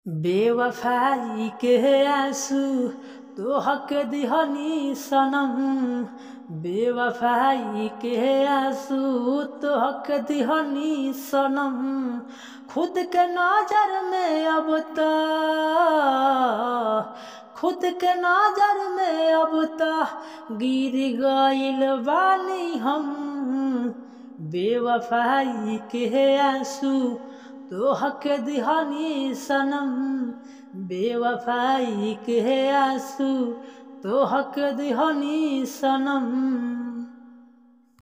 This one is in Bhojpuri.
बेवफाई के आंसू तोहके दिहनी सनम बेवफाई के आंसू तोहके दिहनी सनम खुद के नजर में अब त खुद के नजर में अब त गिर गइल बानी हम बेवफाई के आंसू तोहके दिहनी सनम बेवफाई के आंसू तोहके दिहनी सनम